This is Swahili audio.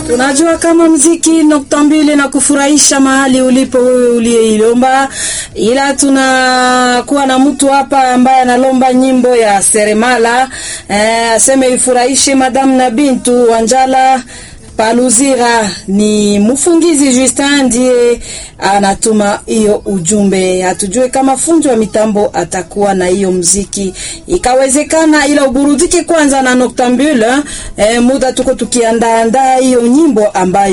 Tunajua kama mziki noktambili na kufurahisha mahali ulipo wewe uliyeilomba, ila tunakuwa na mtu hapa ambaye analomba nyimbo ya seremala eh, aseme ifurahishe madamu na bintu Wanjala Paluzira ni mfungizi Justin ndiye anatuma hiyo ujumbe. Hatujue kama fundi wa mitambo atakuwa na hiyo mziki, ikawezekana, ila uburudike kwanza na Noctambule. Eh, muda tuko tukiandaandaa hiyo nyimbo ambayo